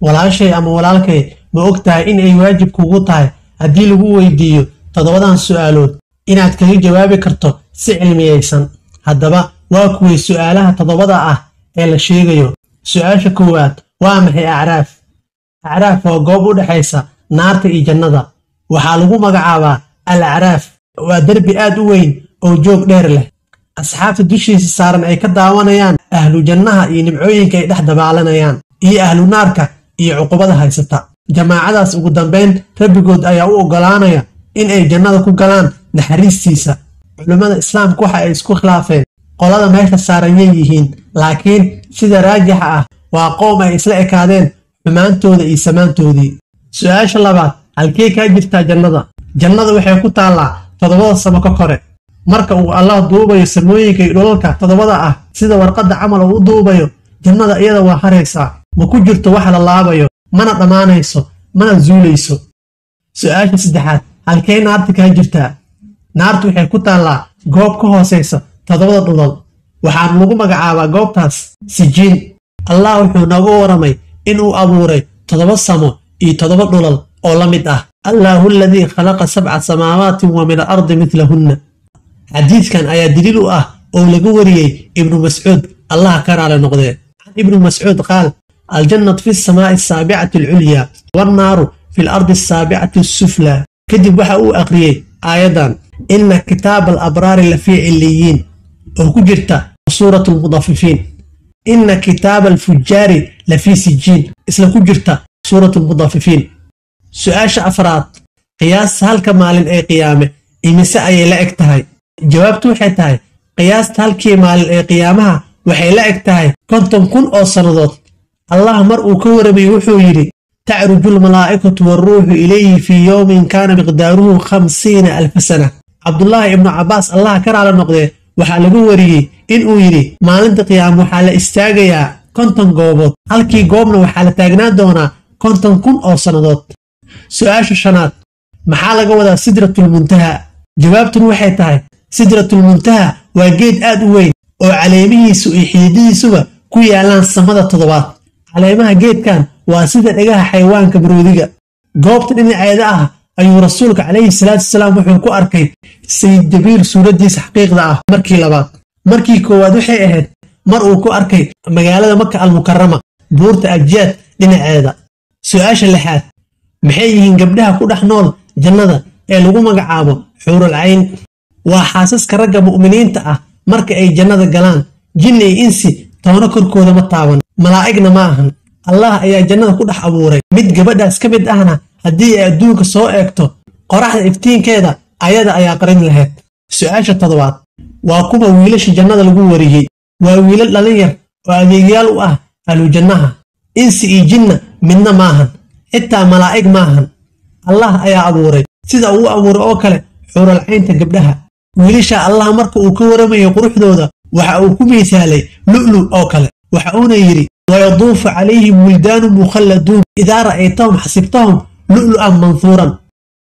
walaashay ama walaalkay ma og tahay in ay waajib kugu tahay haddii lagu weydiiyo toddobadan su'aalood inaad kaga jawaabi karto si cilmiyaysan haddaba waa kuway su'aalaha toddobada ah ee la sheegayo su'aasha koowaad waa maxay acraaf acraaf waa goob u dhexaysa naarta iyo jannada waxaa lagu magacaabaa al acraaf waa derbi aad u weyn oo joog dheer leh asxaabta dushiisa saaran ay ka daawanayaan ahlu jannaha iyo nimcooyinka ay dhex dabaalanayaan iyo ahlu naarka iyo cuqubada haysata jamaacadaas ugu dambayn rabbigood ayaa u oggolaanaya in ay jannada ku galaan naxariistiisa culimmada islaamku waxa ay isku khilaafeen qolada meesha saaran yay yihiin laakiin sida raajixa ah waa qoom ay isla ekaadeen xumaantooda iyo samaantoodii su'aasha labaad halkee kaa jirtaa jannada jannada waxay ku taallaa toddobada samo ka kore marka uu allah duubayo samooyinka iyo dhulalka toddobada ah sida warqadda camal uu u duubayo jannada iyada waa haraysaa ma ku jirto wax la laabayo mana dhammaanayso mana zuulayso su'aasha saddexaad halkee naarta kaa jirtaa naartu waxay ku taallaa goob ka hoosaysa toddobada dhulal waxaana lagu magacaabaa goobtaas sijiin allah wuxuu nooga waramay inuu abuuray toddoba samo iyo toddoba dhulal oo la mid ah allaahu aladii khalaqa sabca samaawaatin wa min alardi midlahunna xadiidkan ayaa daliil u ah oo laga wariyey ibnu mascuud allah ka raali noqdee can ibnu mascuud qaal aljannatu fi samaa'i asaabicati alculyaa wannaaru fi alardi asaabicati asuflaa kadib waxa uu aqriyey aayaddan ina kitaaba alabraari lafii ciliyiin oo ku jirta suuratu almudafifiin ina kitaaba alfujaari lafii sijiin isla ku jirta suuratu almudafifiin su'aasha afraad qiyaasta halka maalin ee qiyaame imise ayay la eg tahay jawaabtu waxay tahay qiyaasta halkii maalin ee qiyaamaha waxay la eg tahay konton kun oo sannadood allah mar uu ka waramaye wuxuu yidhi tacruju almalaa'ikatu waaruuxu ilayhi fii yowmin kaana miqdaaruhu khamsiina alfa sana cabdulaahi ibnu cabbaas allah ka raala noqdee waxaa lagu wariyey inuu yidhi maalinta qiyaama waxaa la istaagayaa konton goobood halkii goobna waxaa la taagnaan doonaa konton kun oo sannadood su'aasha shanaad maxaa laga wadaa sidratulmuntaha jawaabtun waxay tahay sidratulmuntaha waa geed aad u weyn oo caleemihiisu iyo xididihiisuba ku yaallaan samada toddobaad caleemaha geedkan waa sida dhegaha xayawaanka baroodiga goobta dhinaceeda ah ayuu rasuulka calayhi salaatu wasalaam wuxuu ku arkay sayid jabiir suuraddiisa xaqiiqda ah markii labaad markii koowaad waxay ahayd mar uu ku arkay magaalada maka almukarama buurta abjaad dhinaceeda su'aasha lixaad maxay yihiin gabdhaha ku dhex nool jannada ee lagu magacaabo xuurul cayn waa xaasaska ragga mu'miniinta ah marka ay jannada galaan jinni iyo insi toona korkooda ma taaban malaa'igna ma ahan allah ayaa jannada ku dhex abuuray mid gabadhaas ka mid ahna haddii ay adduunka soo eegto qoraxda iftiinkeeda ayada ayaa qarin lahayd su'aasha toddobaad waa kuwa wiilasha jannada lagu wariyey waa wiilal dhalin yar oo adeegyaal u ah ahlujannaha insi iyo jinna midna maahan xitaa malaa'ig maahan allah ayaa abuuray sida uu abuuray oo kale xuuralcaynta gabdhaha wiilasha allah marka uu ka waramayo quruxdooda waxa uu ku miisaalay lu'lu oo kale waxa uuna yidhi wayaduufu calayhim wildaanu mukhalladuun idaa ra'aytahum xasibtahum lu'lu'an manhuuran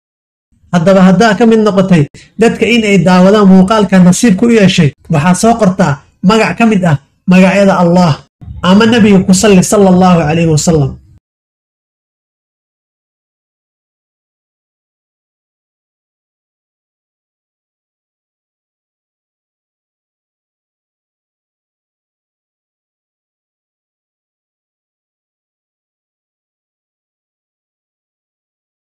haddaba haddaa ka mid noqotay dadka in ay daawadaan muuqaalka nasiib ku yeeshay waxaad soo qortaa magac ka mid ah magacyada allah ama nebiga ku salli sala allahu calayhi wasalam